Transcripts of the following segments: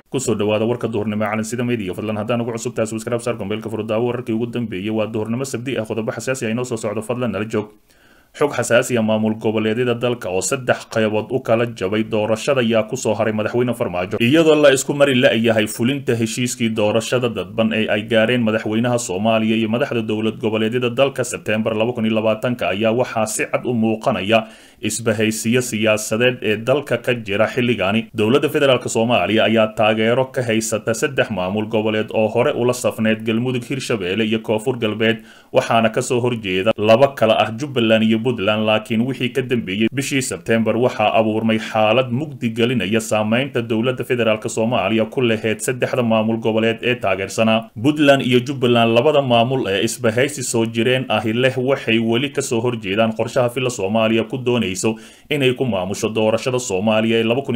kusoo dhawaada warka duhurnimo calansida media fadlan haddaan ugu cusub tahay subscribe saar gombeelka furdaawo wararkii ugu dambeeyey waa duhurnimo sabdi ah qodobo xasaasi ah inoo soo socdo fadlan nala joog xog xasaasiya maamul goboleedyada dalka oo saddex qaybood u kala jabay doorashada ayaa kusoo haray madaxweyne farmaajo iyadoo la isku mari la-yahay fulinta heshiiskii doorashada dadban ee ay gaareen madaxweynaha soomaaliya iyo madaxda dowlad goboleedyada dalka sebteembar ayaa waxaa si cad u muuqanaya isbahaysiyo siyaasadeed ee dalka ka jira xilligaani dowladda federaalk soomaaliya ayaa taageero ka haysata saddex maamul goboleed oo hore ula safneyd galmudug hirshabeelle iyo koonfur galbeed waxaana kasoo horjeeda laba kala ah jubbaland iyo puntland laakiin wixii ka dambeeyey bishii sebteembar waxaa abuurmay xaalad mugdi gelinaya saameynta dowladda federaalk soomaaliya ku laheyd saddexda maamul goboleed ee taageersanaa puntland iyo jubbaland labada maamul ee isbahaysi soo jireen ahi leh waxay weli kasoo horjeedaan qorshaha filla soomaaliya ku doonayso inay ku maamusho doorashada soomaaliya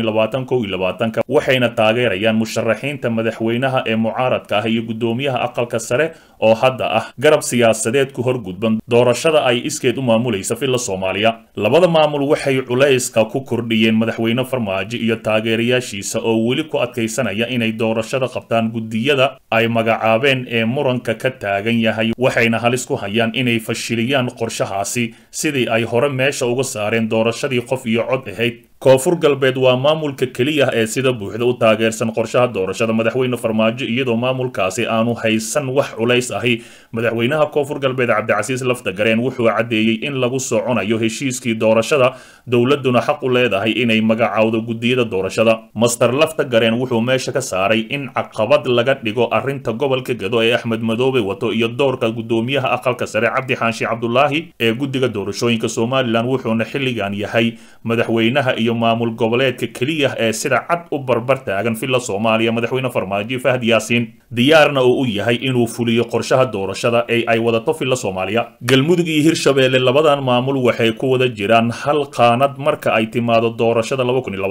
ee waxayna taageerayaan musharaxiinta madaxweynaha ee mucaaradka ah iyo guddoomiyaha aqalka sare oo hadda ah garab siyaasadeed ku horgudban doorashada ay iskeed u maamulaysa filla soomaaliya labada maamul waxay culayska ku kordhiyeen madaxweyne farmaajo iyo taageerayaashiisa oo weli ku adkaysanaya inay doorashada qabtaan guddiyada ay magacaabeen ee muranka ka taagan yahay waxayna halis ku hayaan inay fashiliyaan qorshahaasi sidii ay hore meesha uga saareen doorashadii qof iyo cod ahayd koonfur galbeed waa maamulka keliya ee sida buuxda u taageersan qorshaha doorashada madaxweyne farmaajo iyadoo maamulkaasi aanu haysan wax culays ahi madaxweynaha koonfur galbeed cabdicasiis laftagareen wuxuu caddeeyey in lagu soconayo heshiiskii doorashada dowladuna xaq u leedahay inay magacowdo guddiyada doorashada master laftagareen wuxuu meesha ka saaray in caqabad laga dhigo arrinta gobolka gado ee axmed madoobe wato iyo doorka guddoomiyaha aqalka sare cabdi xaashi cabdulaahi ee guddiga doorashooyinka somalilan wuxuuna xilligan yahay madaxweynaha iyo maamul goboleedka keliya ee sida cad u barbar taagan filla soomaaliya madaxweyne farmaajo fahd yaasiin diyaarna oo u yahay inuu fuliyo qorshaha doorashada ee ay wadato filla soomaaliya galmudug iyo hirshabeelle labadan maamul waxay ku wada jiraan hal qaanad marka ay timaado doorashada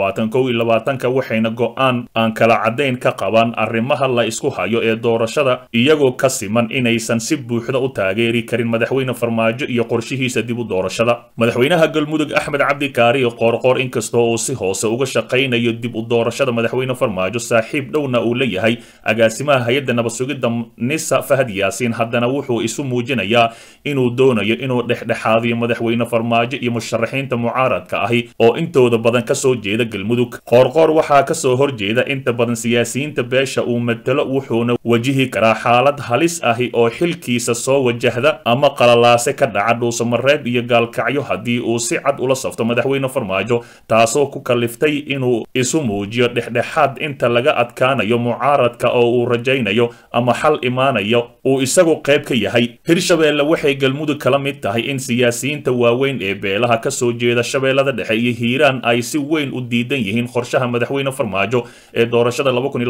waxayna go-aan aan kala caddayn ka qabaan arrimaha la isku hayo ee doorashada iyagoo ka siman inaysan si buuxda u taageeri karin madaxweyne farmaajo iyo qorshihiisa dib u doorashada madaxweynaha galmudug axmed cabdi kaari qoorqoor inkastoo uu si hoose uga shaqaynayo dib u doorashada madaxweyne farmaajo saaxiib dhowna uu leeyahay agaasimaha hay-adda nabad sugidda nisa fahad yaasiin haddana wuxuu isu muujinayaa inuu doonayo inuu dhexdhexaadiyo madaxweyne farmaajo iyo musharaxiinta mucaaradka ahi oo intooda badan kasoo jeeda galmudug qoorqoor waxaa kasoo horjeeda inta badan siyaasiyiinta beesha uu matalo wuxuuna wajihi karaa xaalad halis ahi oo xilkiisa soo wajahda ama qalalaase ka dhaca dhuusamareeb iyo gaalkacyo haddii uu si cad ula safto madaxweyne farmaajo taasoo ku kaliftay inuu isu muujiyo dhexdhexaad inta laga adkaanayo mucaaradka oo uu rajaynayo ama xal imaanayo uu isagu qayb ka yahay hirshabeelle waxay galmudug kala mid tahay in siyaasiyiinta waaweyn ee beelaha kasoo jeeda shabeellada dhexe iyo hiiraan ay si weyn u diidan yihiin qorshaha madaxweyne farmaajo ee doorashada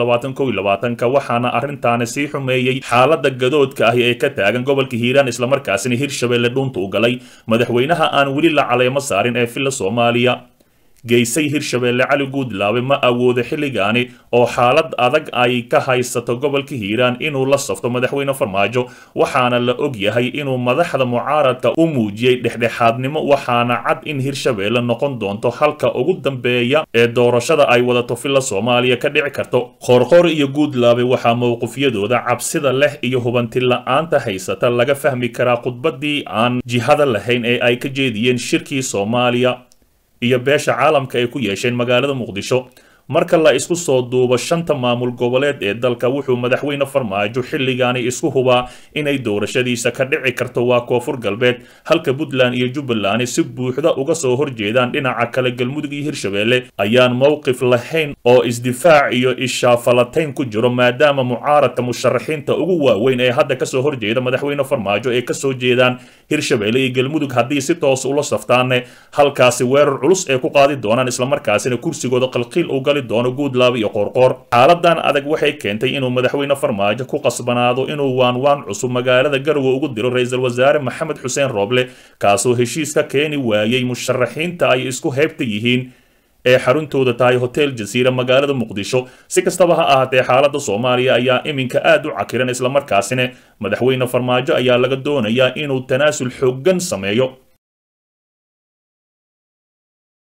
waxaana arrintaani sii xumeeyey xaalada gadoodka ahi ee ka taagan gobolka hiiraan islamarkaasina hirshabeelle dhuunta u galay madaxweynaha aan weli la caleemo saarin ee filla soomaaliya geysay hirshabeelle cali guudlaabe ma awoodo xilligaani oo xaalad adag ay ka haysato gobolka hiiraan inuu la safto madaxweyne farmaajo waxaana la og yahay inuu madaxda mucaaradka u muujiyey dhexdhexaadnimo waxaana cad in hirshabeelle noqon doonto halka ugu dambeeya ee doorashada ay wadato filla soomaaliya ka dhici karto qoorqoor iyo guudlaabe waxaa mowqifyadooda cabsida leh iyo hubanti la-aanta haysata laga fahmi karaa khudbadii aan jihada lahayn ee ay ka jeediyeen shirkii soomaaliya iyo beesha caalamka ay ku yeesheen magaalada muqdisho marka la isku soo duubo shanta maamul goboleed ee dalka wuxuu madaxweyne farmaajo xilligaani isku hubaa inay doorashadiisa ka dhici karto waa koonfur galbeed halka puntland iyo jubbaland si buuxda uga soo horjeedaan dhinaca kale galmudug iyo hirshabeelle ayaan mowqif lahayn oo isdifaac iyo ishaafalatayn ku jiro maadaama mucaaradka musharaxiinta ugu waaweyn ee hadda kasoo horjeeda madaxweyne farmaajo ay kasoo jeedaan hirshabeelle iyo galmudug haddii si toos ula saftaanne halkaasi weerar culus ee ku qaadi doonaan islamarkaasina kursigooda qalqiil u gali doono guudlaaba iyo qoorqoor xaaladan adag waxay keentay inuu madaxweyne farmaajo ku qasbanaado inuu waanwaan cusub magaalada garowe ugu diro ra-iisul wasaare maxamed xuseen rooble kaasoo heshiis ka keeni waayey musharaxiinta ay isku heybta yihiin ee xaruntooda tahay hotel jasiira magaalada muqdisho si kastaba ha ahaatee xaaladda soomaaliya ayaa iminka aad u cakiran islamarkaasina madaxweyne farmaajo ayaa laga doonayaa inuu tanaasul xooggan sameeyo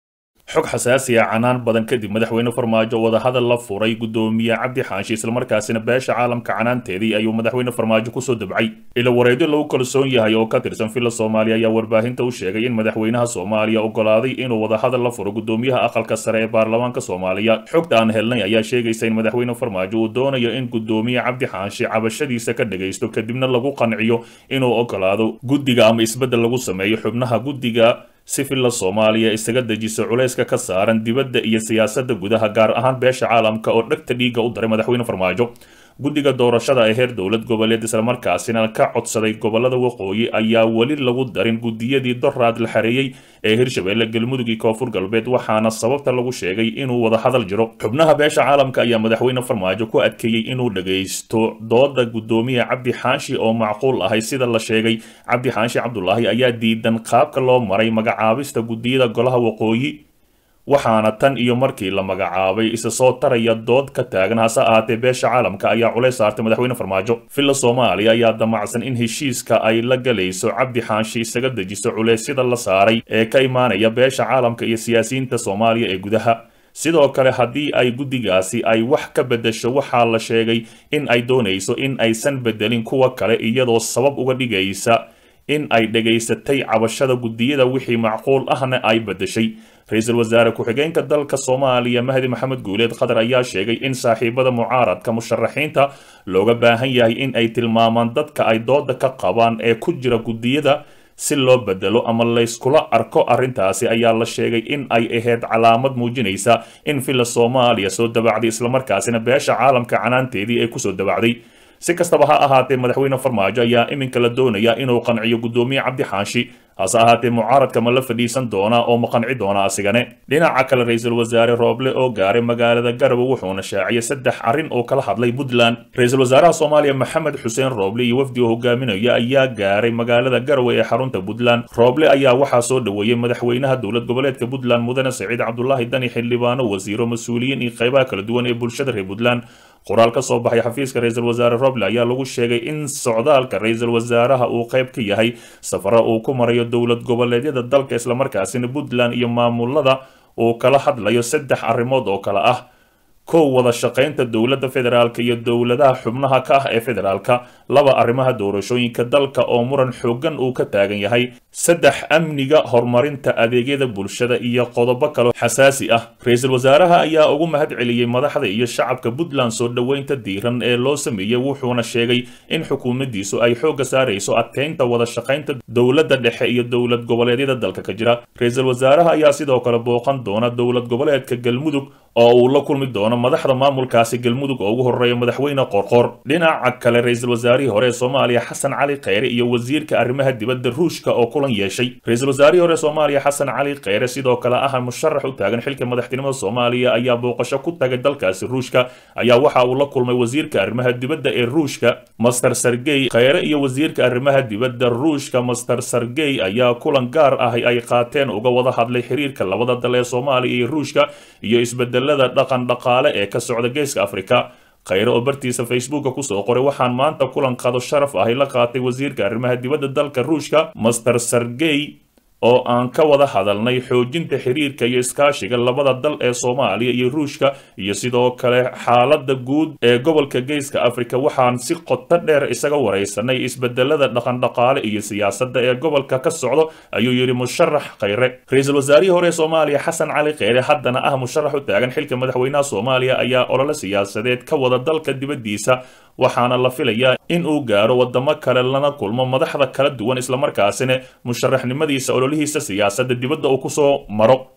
xog xasaasi ah canaan badan kadib madaxweyne farmaajo wadahadal la furay gudoomiye cabdi xaashi islamarkaasina beesha caalamka canaanteedii ayuu madaxweyne farmaajo kusoo dabcay ila wareedyo lagu kalsoon yahay oo ka tirsan villa soomaaliya ayaa warbaahinta u sheegay in madaxweynaha soomaaliya ogolaaday inuu wadahadal la furo gudoomiyaha aqalka sare ee baarlamaanka soomaaliya xogta aan helnay ayaa sheegaysa in madaxweyne farmaajo uu doonayo in gudoomiye cabdi xaashi cabashadiisa ka dhagaysto kadibna lagu qanciyo inuu ogolaado guddiga ama isbeddel lagu sameeyo xubnaha guddiga si villa soomaaliya isaga dejiso culayska ka saaran dibadda iyo siyaasadda gudaha gaar ahaan beesha caalamka oo dhegta dhiigga u daray madaxweyne farmaajo guddiga doorashada ee heer dowlad goboleed islamarkaasina ka codsaday gobolada waqooyi ayaa weli lagu darin guddiyadii doraad la xareeyey ee hirshabeelle galmudug iyo koonfur galbeed waxaana sababta lagu sheegay inuu wadahadal jiro xubnaha beesha caalamka ayaa madaxweyne farmaajo ku adkeeyey inuu dhagaysto dooda gudoomiye cabdi xaashi oo macquul ahay sida la sheegay cabdi xaashi cabdulaahi ayaa diidan qaabka loo maray magacaabista guddiyada golaha waqooyi waxaana tan iyo markii la magacaabay isa soo taraya dood ka taagan hase ahaatee beesha caalamka ayaa culays saartay madaxweyne farmaajo villa soomaaliya ayaa damacsan in heshiiska ay la galayso cabdi xaashi isaga dejiso culeysyada la saaray ee ka imaanaya beesha caalamka iyo siyaasiyiinta soomaaliya ee gudaha sidoo kale haddii ay guddigaasi ay wax ka beddesho waxaa la sheegay in ay doonayso in aysan beddelin kuwa kale iyadoo sabab uga dhigaysa in ay dhegaysatay cabashada guddiyada wixii macquul ahna ay beddeshay ra-iisul wasaare ku-xigeenka dalka soomaaliya mahdi maxamed guuleed qatar ayaa sheegay in saaxiibada mucaaradka musharaxiinta looga baahan yahay in ay tilmaamaan dadka ay dooda ka qabaan ee ku jira guddiyada si loo bedelo ama layskula arko arrintaasi ayaa la sheegay in ay ahayd calaamad muujinaysa in villa soomaaliya soo dabacday islamarkaasina beesha caalamka canaanteedii ay kusoo dabacday si kastaba ha ahaatee madaxweyne farmaajo ayaa iminka la doonaya inuu qanciyo guddoomiye cabdi xaashi hase ahaatee mucaaradka ma la fadhiisan doonaa oo ma qanci doona asigane dhinaca kale ra-iisul wasaare rooble oo gaaray magaalada garowe wuxuuna shaaciyay saddex arrin oo kala hadlay puntland ra-iisul wasaaraha soomaaliya maxamed xuseen rooble iyo wafdi oo hogaaminaya ayaa gaaray magaalada garowe ee xarunta puntland rooble ayaa waxaa soo dhoweeyey madaxweynaha dowlad goboleedka puntland mudane saciid cabdulaahi dani xildhibaano wasiiro mas-uuliyiin iyo qaybaha kala duwan ee bulshada reer puntland qoraal ka soo baxay xafiiska ra-iisul wasaare roble ayaa lagu sheegay in socdaalka ra-iisul wasaaraha uu qayb ka yahay safaro uu ku marayo dowlad goboleedyada dalka islamarkaasina puntland iyo maamulada uu kala hadlayo saddex arrimood oo kale ah kow wada shaqaynta dowladda federaalka iyo dowladaha xubnaha ka ah ee federaalka laba arrimaha doorashooyinka dalka oo muran xoogan uu ka taagan yahay saddex amniga horumarinta adeegyada bulshada iyo qodobo kaloo xasaasi ah ra-iisul wasaaraha ayaa ugu mahad celiyey madaxda iyo shacabka puntland soo dhoweynta diiran ee loo sameeyey wuxuuna sheegay in xukuumaddiisu ay xoogga saarayso adkeynta wada shaqaynta dowladda dhexe iyo dowlad goboleedyada dalka ka jira ra-iisul wasaaraha ayaa sidoo kale booqan doona dowlad goboleedka galmudug oo uu la kulmi doono madaxda maamulkaasi galmudug oo ugu horeeya madaxweyne qorqor dhinaca kale ra-iisul wasaarihii hore ee soomaaliya xasan cali kheyre iyo wasiirka arrimaha dibadda ruushka oo kulan yeeshay ra-iisul wasaarihii hore soomaaliya xasan cali kheyre sidoo kale ah musharax u taagan xilka madaxtinimada soomaaliya ayaa booqasho ku tagay dalkaasi ruushka ayaa waxa uu la kulmay wasiirka arrimaha dibadda ee ruushka master sergey kheyre iyo wasiirka arrimaha dibadda ruushka master sergey ayaa kulan gaar ah ay qaateen uga wada hadlay xiriirka labada dal ee soomaaliya iyo ruushka iyo isbedelada dhaqan dhaqaale ee ka socda geeska afrika kheyre oo bartiisa facebooka kusoo qoray waxaan maanta kulan qado sharaf ahi la qaatay wasiirka arrimaha dibadda dalka ruushka master sergey oo aan ka wada hadalnay xoojinta xiriirka iyo iskaashiga labada dal ee soomaaliya iyo ruushka iyo sidoo kale xaaladda guud ee gobolka geeska afrika waxaan si qoto dheer isaga waraysanay isbedelada dhaqandhaqaale iyo siyaasadda ee gobolka ka socdo ayuu yidhi musharax kheyre ra-iisul wasaarihii hore ee soomaaliya xasan cali kheyre haddana ah musharax u taagan xilka madaxweynaha soomaaliya ayaa olole siyaasadeed ka wada dalka dibaddiisa waxaana la filayaa in uu gaaro wadamo kale lana kulmo madaxda kala duwan islamarkaasina musharaxnimadiisa ololihiisa siyaasadda dibadda uu kusoo maro